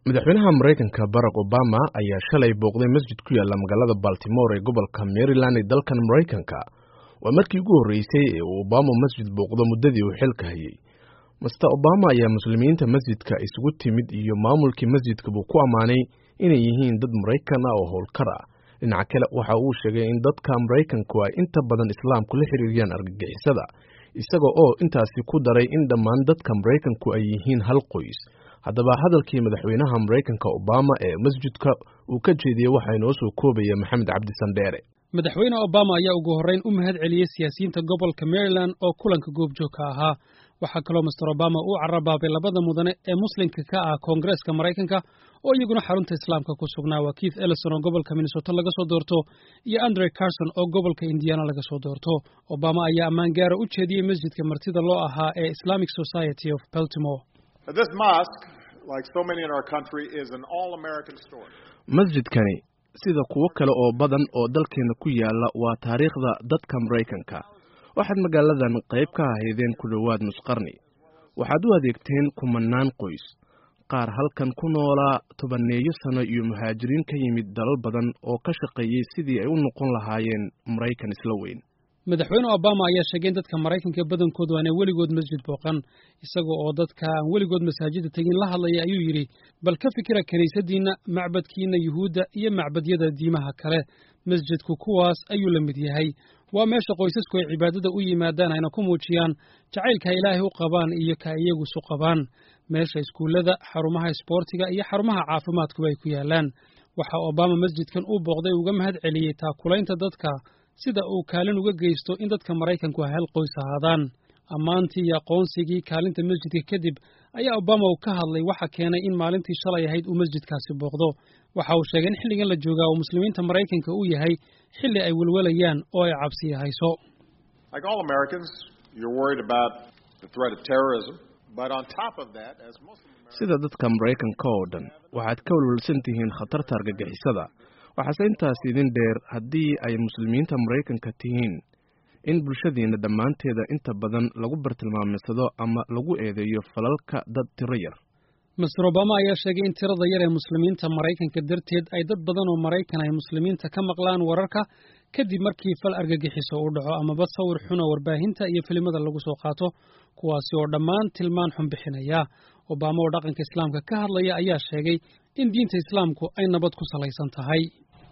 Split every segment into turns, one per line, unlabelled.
madaxweynaha maraykanka barack obama ayaa shalay booqday masjid ku yaalla magaalada baltimore ee gobolka maryland ee dalkan maraykanka waa markii ugu horreysay ee uu obama masjid booqdo muddadii uu xilka hayay master obama ayaa muslimiinta masjidka isugu timid iyo maamulkii masjidka buu ku ammaanay inay yihiin dad maraykan ah oo howlkar ah dhinaca kale waxa uu sheegay in dadka maraykanku ay inta badan islaamku la xiriiriyaan argagixisada isaga oo intaasi ku daray in dhammaan dadka maraykanku ay yihiin hal qoys haddaba hadalkii madaxweynaha maraykanka obama ee masjidka uu ka jeediyey waxaa inoo soo koobaya maxamed cabdi sandheere
madaxweyne obama ayaa ugu horreyn u mahad celiyey siyaasiyiinta gobolka maryland oo kulanka goobjoogka ahaa waxaa kaloo master obama uu carabaabay labada mudane ee muslimka ka ah koongareeska maraykanka oo iyaguna xarunta islaamka ku sugnaa waa keith ellison oo gobolka minnesota laga soo doorto iyo andre carson oo gobolka indiana laga soo doorto obama ayaa ammaan gaara u jeediyey masjidka martida loo ahaa ee islamic society of baltimore
masjidkani sida kuwo kale oo badan oo dalkeena ku yaala waa taariikhda dadka maraykanka waxaad magaaladan qayb ka ahaydeen ku dhowaad nusqarni waxaad u adeegteen kumanaan qoys qaar halkan ku noolaa tobaneeyo sano iyo muhaajiriin ka yimid dalal badan oo ka shaqeeyey sidii ay u noqon lahaayeen maraykan isla weyn
madaxweyne obama ayaa sheegay in dadka maraykanka badankoodu aanay weligood masjid booqan isaga oo dadka aan weligood masaajida tegin la hadlaya ayuu yidhi bal ka fikira kiniisadiinna macbadkiinna yuhuudda iyo macbadyada diimaha kale masjidku kuwaas ayuu la mid yahay waa meesha qoysasku ay cibaadada u yimaadaan ayna ku muujiyaan jacaylka ay ilaahay u qabaan iyo ka iyagu isu qabaan meesha iskuullada xarumaha isboortiga iyo xarumaha caafimaadkuba ay ku yaalaan waxa obama masjidkan uu booqday uga mahad celiyey taakulaynta dadka sida uu kaalin uga geysto in dadka maraykanku ay hal qoys ahaadaan ammaantii iyo aqoonsigii kaalinta masjidka kadib ayaa obama uu ka hadlay waxa keenay in maalintii shalay ahayd uu masjidkaasi booqdo waxa uu sheegay in xilligan la joogaa uu muslimiinta maraykanka uu yahay xilli ay welwalayaan oo ay cabsiya hayso
sida dadka maraykanka oo dhan waxaad ka welwelsan tihiin khatarta argagixisada waxaase intaas idin dheer haddii ay muslimiinta maraykanka tihiin in bulshadiina dhammaanteeda inta badan lagu bartilmaameydsado ama lagu eedeeyo falalka dad tiro yar
master obama ayaa sheegay in tirada yar ee muslimiinta maraykanka darteed ay dad badan oo maraykan ay muslimiinta ka maqlaan wararka kadib markii fal argagixiso uu dhaco amaba sawir xun oo warbaahinta iyo filimada lagu soo qaato kuwaasi oo dhammaan tilmaan xun bixinaya obama oo dhaqanka islaamka ka hadlaya ayaa sheegay in diinta islaamku ay nabad ku salaysan tahay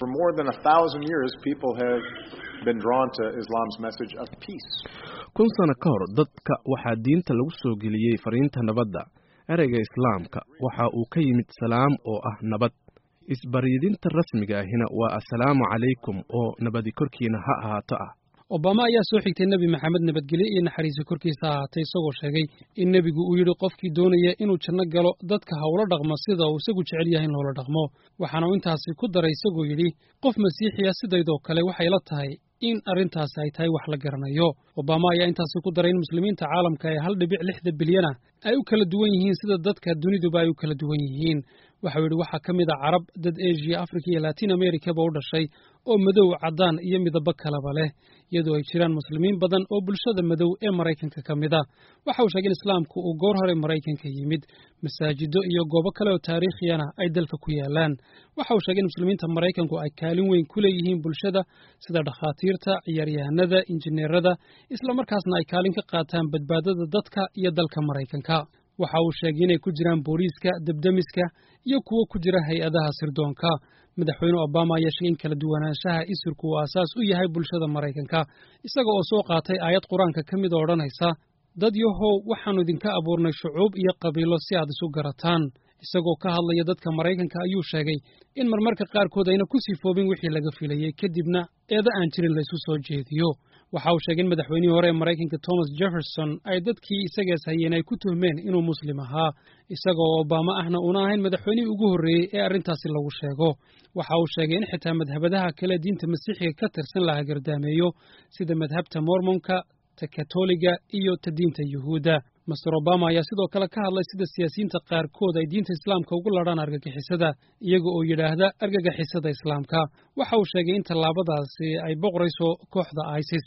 kun sano ka hor dadka waxaa diinta lagu soo geliyey fariinta nabadda ereyga islaamka waxa uu ka yimid salaam oo ah nabad isbaryidinta rasmiga ahina waa assalaamu calaykum oo nabadi korkiina ha ahaato ah
obama ayaa soo xigtay nebi maxamed nabadgelyo iyo naxariisi korkiisa ahaatay isagoo sheegay in nebigu uu yidhi qofkii doonaya inuu janno galo dadka ha ula dhaqmo sida uu isagu jecel yahay in loola dhaqmo waxaana uu intaasi ku daray isagoo yidhi qof masiixiya sidaydoo kale waxay la tahay in arrintaasi ay tahay wax la garanayo obama ayaa intaasi ku daray in muslimiinta caalamka ee hal dhibic lixda bilyana ay u kala duwan yihiin sida dadka duniduba ay u kala duwan yihiin waxau yidhi waxaa ka mid a carab dad asia africa iyo latin americaba u dhashay oo madow caddaan iyo midabo kaleba leh iyadoo ay jiraan muslimiin badan oo bulshada madow ee maraykanka ka mid a waxa uu sheegay in islaamku uu goor hore maraykanka yimid masaajido iyo goobo kale oo taariikhiyana ay dalka ku yaalaan waxa uu sheegay in muslimiinta maraykanku ay kaalin weyn ku leeyihiin bulshada sida dhakhaatiirta ciyaaryahanada injineerada islamarkaasna ay kaalin ka qaataan badbaadada dadka iyo dalka maraykanka waxa uu sheegay inay ku jiraan booliiska debdemiska iyo kuwo ku jira hay-adaha sirdoonka madaxweyne obama ayaa sheegay in kala duwanaanshaha isirku uu aasaas u yahay bulshada maraykanka isaga oo soo qaatay aayad qur-aanka ka mid oo odhanaysa dad yahow waxaannu idinka abuurnay shucuub iyo qabiilo si aad isu garataan isagoo ka hadlaya dadka maraykanka ayuu sheegay in marmarka qaarkood ayna ku sifoobin wixii laga filayey kadibna eeda aan jirin la isu soo jeediyo waxa uu sheegay in madaxweynihii hore ee maraykanka thomas jefferson ay dadkii isagaas hayeen ay ku tuhmeen inuu muslim ahaa isaga oo obama ahna una ahayn madaxweynihii ugu horreeyey ee arrintaasi lagu sheego waxa uu sheegay in xitaa madhabadaha kale diinta masiixiga ka tirsan la hagardaameeyo sida madhabta mormonka ta katoliga iyo ta diinta yuhuudda master obama ayaa sidoo kale ka hadlay sida siyaasiyiinta qaarkood ay diinta islaamka ugu ladhaan argagixisada iyaga oo yidhaahda argagixisada islaamka waxa uu sheegay in tallaabadaasi ay boqorayso kooxda isis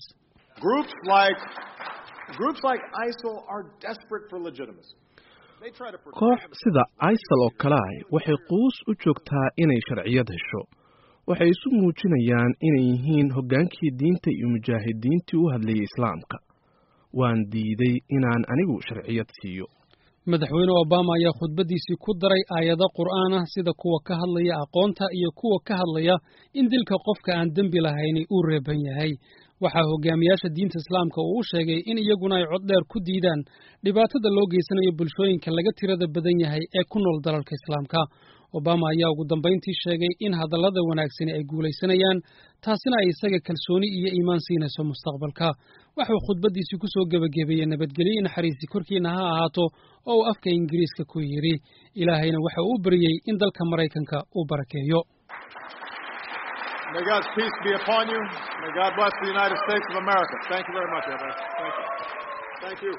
koox sida isal oo kale ah waxay quus u joogtaa inay sharciyad hesho waxay isu muujinayaan inay yihiin hoggaankii diinta iyo mujaahidiintii u hadlayay islaamka waan diiday inaan anigu sharciyad siiyo
madaxweyne obama ayaa khudbaddiisii ku daray aayado qur'aan ah sida kuwa ka hadlaya aqoonta iyo kuwa ka hadlaya in dilka qofka aan dembi lahayni uu reeban yahay waxaa hogaamiyaasha diinta islaamka uu u sheegay in iyaguna ay cod dheer ku diidaan dhibaatada loo geysanayo bulshooyinka laga tirada badan yahay ee ku nool dalalka islaamka obama ayaa ugu dambayntii sheegay in hadallada wanaagsani ay guulaysanayaan taasina ay isaga kalsooni iyo iimaan siinayso mustaqbalka waxuu khudbaddiisii ku soo gebagabeeyey nabadgelyo i naxariisi korkiina ha ahaato oo uu afka ingiriiska ku yidhi ilaahayna waxa uu u baryey in dalka maraykanka uu barakeeyo
May God's peace be upon you. May God bless the United States of America. Thank you very much, everyone. Thank you. Thank you.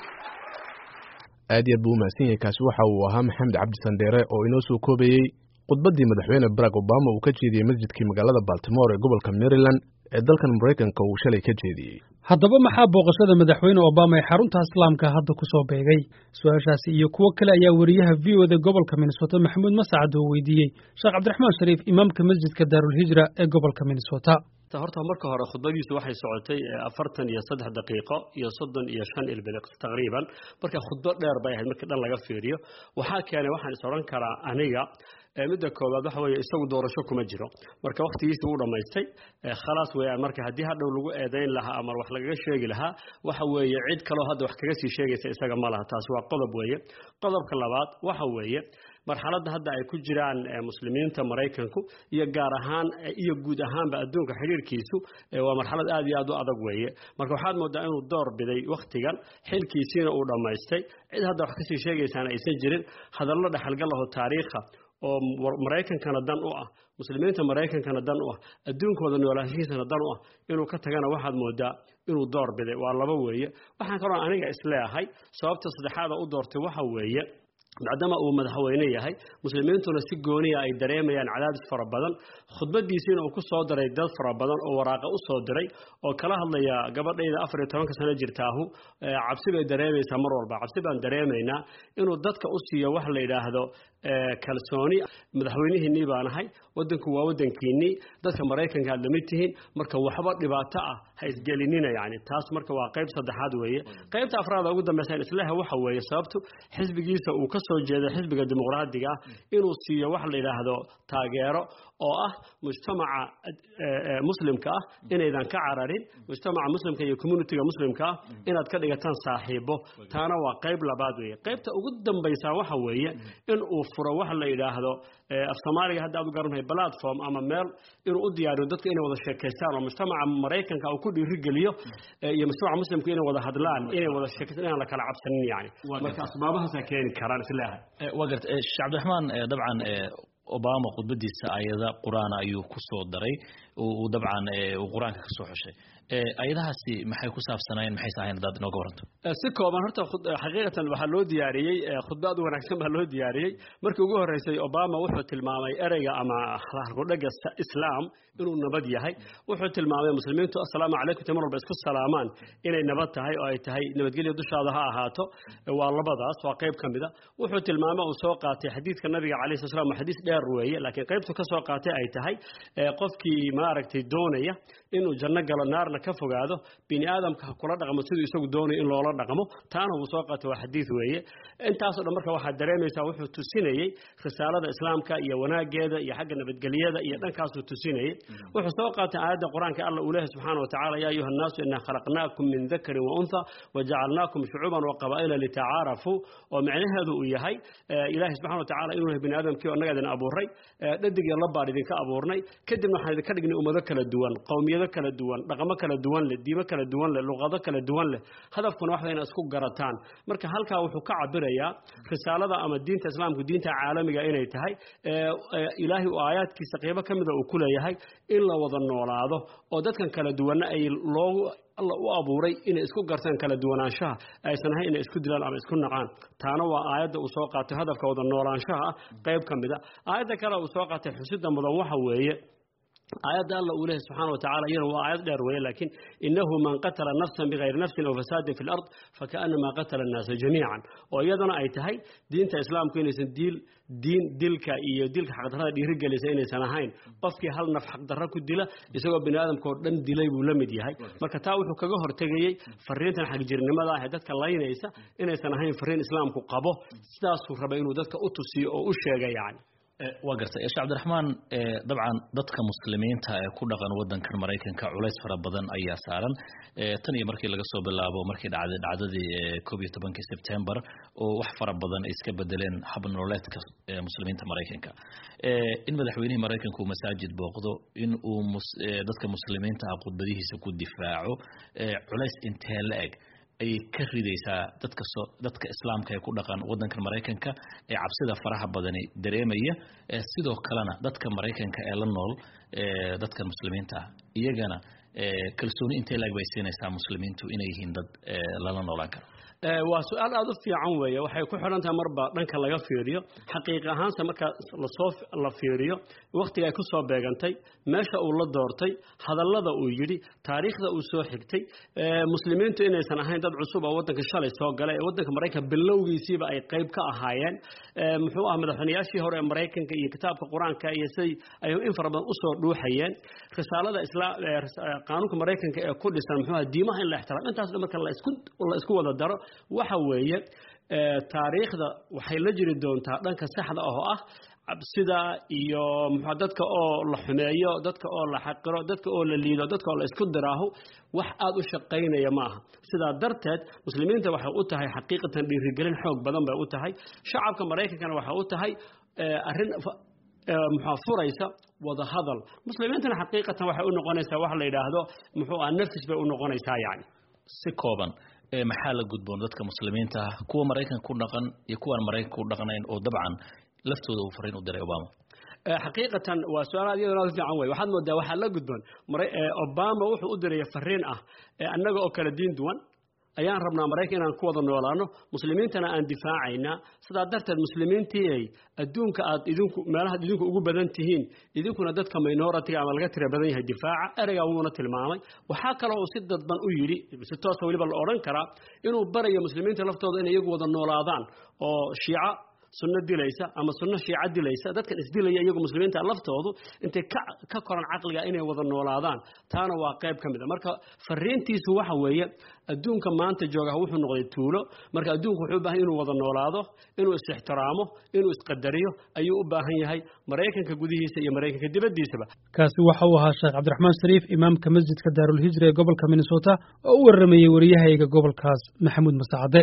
aad iyo aad buu umahadsan yahay kaasi waxa uu ahaa maxamed cabdi sandheere oo inoo soo koobayey khudbaddii madaxweyne barack obama uu ka jeediyey masjidkii magaalada baltimore ee gobolka maryland ee dalkan maraykanka uu shalay ka jeediyey
haddaba maxaa booqashada madaxweyne obama ee xarunta islaamka hadda ku soo beegay su-aashaasi iyo kuwo kale ayaa weriyaha v o da gobolka minnesota maxamuud masacad oo weydiiyey sheekh cabdiraxmaan shariif imaamka masjidka daarulhijra ee gobolka minnesota
horta marka hore khudbadiisu waxay socotay afartan iyo saddex daqiiqo iyo soddon iyo shan ilbiliq taqriiban marka khudbo dheer bay ahayd markii dhan laga fiiriyo waxaa keenay waxaan is odhan karaa aniga midda koowaad waxa weeye isagu doorasho kuma jiro marka wakhtigiisii uu dhammaystay khalaas weeyaan marka haddii hadhow lagu eedayn lahaa ama wax lagaga sheegi lahaa waxa weeye cid kaloo hadda wax kaga sii sheegaysa isaga ma laha taasi waa qodob weeye qodobka labaad waxa weeye marxaladda hadda ay ku jiraan muslimiinta maraykanku iyo gaar ahaan iyo guud ahaanba adduunka xidhiirkiisu waa marxalad aad iyo aad u adag weeye marka waxaad moodaa inuu door biday wakhtigan xilkiisiina uu dhammaystay cid hadda wax kasii sheegaysaana aysan jirin hadallo dhexalgalaho taariikha oo maraykankana dan u ah muslimiinta maraykankana dan u ah adduunkooda noolaanshihiisana dan u ah inuu ka tagana waxaad moodaa inuu door biday waa laba weeye waxaan kaloo aniga isleeahay sababta saddexaada u doortay waxa weeye maadaama uu madaxweyne yahay muslimiintuna si gooniya ay dareemayaan cadaadis fara badan khudbadiisiina uu ku soo diray dad fara badan oo waraaqa u soo diray oo kala hadlaya gabadhayda afar iyo tobanka sano jirtaahu cabsi bay dareemaysaa mar walba cabsi baan dareemaynaa inuu dadka u siiyo wax la yidhaahdo kalsooni madaxweynihiinnii baan ahay wadanku waa wadankiinnii dadka maraykanka aad lamid tihiin marka waxba dhibaato ah ha isgelinina yani taas marka waa qayb saddexaad weeye qaybta afraada ugu dambaysa islaha waxa weeye sababtu xisbigiisa uu ka soo jeedo xisbiga dimuqraadiga ah inuu siiyo wax la yidhaahdo taageero oo ah mujtamaca muslimka ah inaydan ka cararin mujtamaca muslimka iyo communitiga muslimka ah inaad ka dhigataan saaxiibo taana waa qayb labaad weeye qaybta ugu dambaysa waxa weeye in uu furo wax la yidhaahdo af soomaaliga hadda aad u garantahay platform ama meel inuu u diyaariyo dadku inay wada sheekaystaan oo mujtamaca maraykanka uu ku dhiirigeliyo iyo mujtamaca muslimka inay wada hadlaan inay wada sheekaystaan inaan la kala cabsanin yani marka asbaabahaasaa keeni karaan isleehay
waa garta sheekh cabdiraxmaan dabcan obama khudbadiisa ayada qur-aan ayuu ku soo daray uu dabcan uu qur-aanka ka soo xushay ayadahaasi maxay ku saabsanaayeen maxayse ahayn hadaad inooga waranto
si kooban horta xaqiiqatan waxaa loo diyaariyey khudba aad u wanaagsan baa loo diyaariyey markii ugu horreysay obama wuxuu tilmaamay ereyga ama halkudhaga islaam inuu nabad yahay wuxuu tilmaamay muslimiintu assalaamu calaykum ta mar walba isku salaamaan inay nabad tahay oo ay tahay nabadgelyo dushaada ha ahaato waa labadaas waa qayb ka mida wuxuu tilmaamay uu soo qaatay xadiidka nabiga calayhi sala slam xadiis dheer weeye laakiin qaybtu ka soo qaatay ay tahay qofkii maaragtay doonaya inuu janno galo naarna ka fogaado bini aadamka ha kula dhaqmo siduu isagu doonayo in loola dhaqmo taana wuu soo qaatay waa xadiid weeye intaasoo dhan marka waxaad dareemaysaa wuxuu tusinayey risaalada islaamka iyo wanaageeda iyo xagga nabadgelyada iyo dhankaasuu tusinayey wuxuu soo qaatay aayadda qur-aanka alla uu leehay subxaana wa tacala yaa ayuha annaasu inaa khalaqnaakum min dakarin wa untha wajacalnaakum shucuuban wa qabaa'ila litacaarafuu oo micnaheedu uu yahay ilaahay subxana wa tacala inuu yahay bini aadamkii oo annaga idin abuuray dhadig iyo labbaan idinka abuurnay kadibna waxaan idinka dhignay ummado kala duwan qowmiyado kala duwan dhaqamo kala duwan leh diimo kala duwan leh luqado kala duwan leh hadafkuna waxda ina isku garataan marka halkaa wuxuu ka cabirayaa risaalada ama diinta islaamku diinta caalamiga inay tahay ilaahay uu aayaadkiisa qeybo ka mida uu ku leeyahay in la wada noolaado oo dadkan kala duwanna ay loogu alla u abuuray inay isku gartaan kala duwanaanshaha aysan ahayn inay isku dilaan ama isku nacaan taana waa aayadda uu soo qaatay hadafka wada noolaanshaha ah qayb ka mida aayadda kale uu soo qaatay xusida mudan waxa weeye aayadda alla uu leeyahay subxaana wa tacala iyana waa aayad dheer weeye laakiin inahu man qatala nafsan bigayri nafsin aw fasaadin fi lard fakaanama qatala annaasa jamiican oo iyadana ay tahay diinta islaamku inaysan diil diin dilka iyo dilka xaqdarrada dhiirigelisa inaysan ahayn qofkii hal naf xaqdarro ku dila isagoo bini aadamka oo dhan dilay buu la mid yahay marka taa wuxuu kaga hortegayey fariintan xagjirnimada ah ee dadka laynaysa inaysan ahayn fariin islaamku qabo sidaasuu rabay inuu dadka u tusiyo oo u sheega yani
waa gartay sheekh cabdiraxmaan dabcan dadka muslimiinta ee ku dhaqan wadankan maraykanka culays fara badan ayaa saaran tan iyo markii laga soo bilaabo markii dhacday dhacdadii koob iyo tobankii sebtembar oo wax fara badan ay iska bedeleen hab nololeedka muslimiinta maraykanka in madaxweynihii maraykanka uu masaajid booqdo in uu dadka muslimiinta ah khudbadihiisa ku difaaco culays intee la eg ayay ka ridaysaa dadka soo dadka islaamka ee ku dhaqan waddankan maraykanka ee cabsida faraha badani dareemaya sidoo kalena dadka maraykanka ee la nool dadkan muslimiinta ah iyagana kalsooni intee laeg bay siinaysaa muslimiintu inay yihiin dad lala noolaan karo
waa su-aal aada u fiican weeye waxay ku xidhan tahay marba dhanka laga fiiriyo xaqiiq ahaanse marka lasoo la fiiriyo wakhtiga ay ku soo beegantay meesha uu la doortay hadallada uu yidhi taariikhda uu soo xigtay muslimiintu inaysan ahayn dad cusub oo waddanka shalay soo galay ee waddanka maraykanka bilowgiisiiba ay qayb ka ahaayeen muxuu ah madaxweynayaashii hore ee maraykanka iyo kitaabka qur-aanka iyo siday ay in fara badan usoo dhuuxayeen risaalada islaam qaanuunka maraykanka ee ku dhisan muxuu ah diimaha in la ixtiraamo intaas dhan marka la isku la isku wada daro waxa weeye taariikhda waxay la jiri doontaa dhanka saxda ah oo ah cabsida iyo muxuu dadka oo la xumeeyo dadka oo la xaqiro dadka oo la liido dadka oo la isku diraaho wax aada u shaqaynaya ma aha sidaa darteed muslimiinta waxay u tahay xaqiiqatan dhiirigelin xoog badan bay u tahay shacabka maraykankana waxay u tahay arrin muxuu furaysa wada hadal muslimiintana xaqiiqatan waxay u noqonaysaa wax la yidhaahdo muxuu ah nafis bay u noqonaysaa yani
si kooban maxaa la gudboon dadka muslimiinta ah kuwa maraykanka ku dhaqan iyo kuwaan maraykanka ku dhaqnayn oo dabcan laftooda uu fariin u diray obama
xaqiiqatan waa su-aal aad iyadana aad u fiican wey waxaad moodaa waxaa la gudboon obama wuxuu u diraya fariin ah annaga oo kala diin duwan ayaan rabnaa maraykan inaan ku wada noolaano muslimiintana aan difaacaynaa sidaa darteed muslimiintii adduunka aad idinku meelahaad idinku ugu badan tihiin idinkuna dadka minoritiga ama laga tira badan yahay difaaca ereygaa wuuna tilmaamay waxaa kaloo uu si dadban u yidhi si toosa weliba la odhan karaa inuu barayo muslimiinta laftooda inay iyagu wada noolaadaan oo shiica sunno dilaysa ama sunno shiica dilaysa dadkan isdilaya iyagu muslimiinta laftoodu intay ka ka koran caqliga inay wada noolaadaan taana waa qayb ka mid a marka fariintiisu waxa weeye adduunka maanta joogaha wuxuu noqday tuulo marka adduunku wuxuu u baahan inuu wada noolaado inuu is-ixtiraamo inuu isqadariyo ayuu u baahan yahay maraykanka gudihiisa iyo maraykanka dibaddiisaba
kaasi waxa uu ahaa sheekh cabdiraxmaan shariif imaamka masjidka daarulhijra ee gobolka minnesota oo u warramayey wariyahayga gobolkaas maxamuud masacade